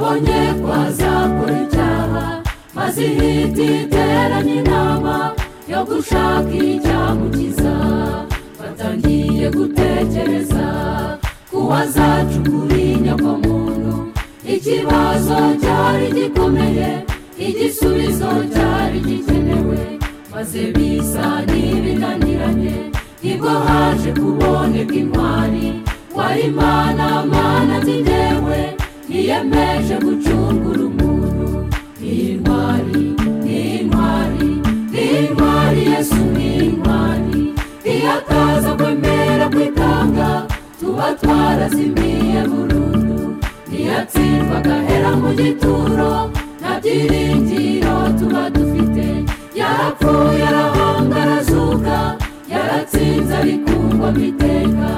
kweza buri cyaha maze ihita iteranye inama yo gushaka icyamukiza batangiye gutekereza ku wazacukura inyokomuntu ikibazo cyari gikomeye igisubizo cyari gikenewe maze bisa n'ibinaniranye nibwo haje kuboneka intwari wari mana mana nzigewe niyemeje gucungura umuntu iyi ntwari iyi ntwari iyi ntwari yesu ni intwari iyo akaza kwemera kwitanga tuba twarazimiye burundu iyo atsindwa agahera mu gituro nta byiringiro tuba dufite yarapfuye arahonga arazuka yaratsinze arikungwamo iteka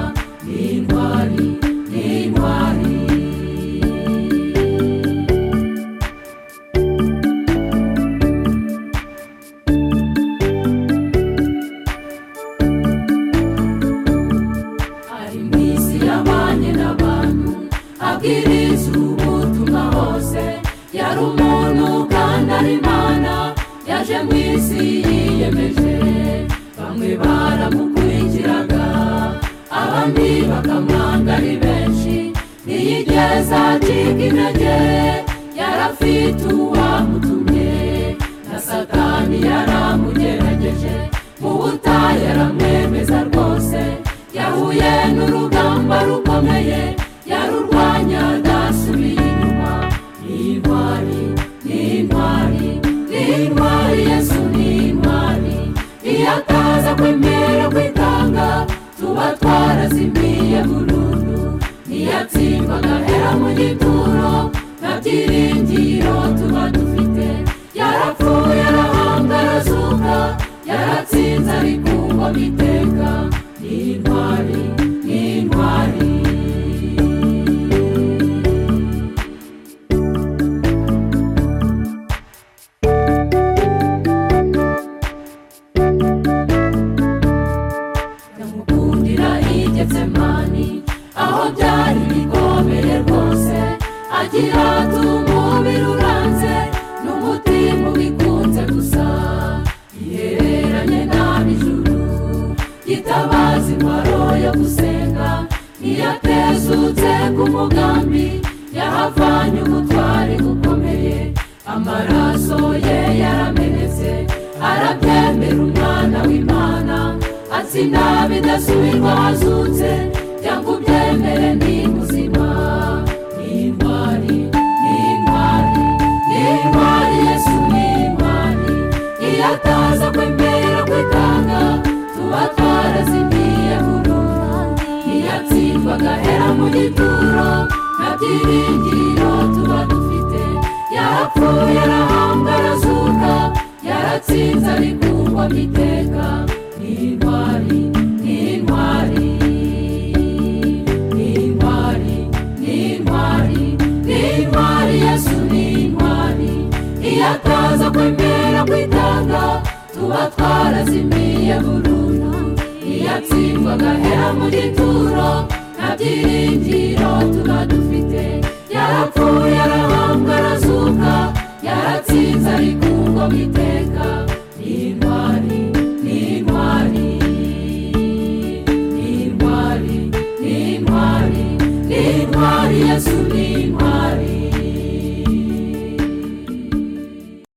ni intwari ni intwari ari mu isi yabanye n'abantu abwiriza ubutumwa hose yari umuntu kandi ari imana yaje mu isi yiyemeje bamwe baramukurikiraga abandi bakamwanga ari benshi ntiyigeze acika intege yarafite uwamutumye na satani yaramugerageje mu butayu yaramwemeza rwose yahuye n'urugamba rukomeye yarurwanya adasubiye inyuma ni intwari ni intwari ni intwari yesu ni intwari iyo ataza kwemera kwitanga tuba twarazimiye burundu niyo atsindwa agahera mu gituro nta byiringiro tuba dufite yarapfuye arahanga arazuka yaratsinze arikungwamo iteka ni intwari ni intwari ndamukundira igetsemani aho byari bikomeye rwose agira tumubiri uranze n'umutima ubikunze gusa ihereranye n'abijuru gitabaza intwaro yo gusenga ntiyatezutse ku mugambi yahavanye ubutwari bukomeye amaraso ye yaramenetse arabyemera umwana w'imana atsinda bidasubirwa hazutse cyangwa ubyemere ni muzima ni intwari ni intwari ni intwari yesu ni intwari iyo ataza kwemera kwitanga tuba twarazimiye burundu iyo atsindwa agahera mu gituro nta byiringiro tuba dufite yarapfuye arahambwa arazuka yaratsinze arikungwamo iteka ni intwari ni intwari ni intwari ni intwari ni intwari yesu ni intwari iyo ataza kwemera kwitanga tuba twarazimiye burundu iyo atsindwa agahera mu gituro nta byiringiro tuba dufite yarapfuye arahambwa arazuka yaratsinze arikungwamo iteka ni intwari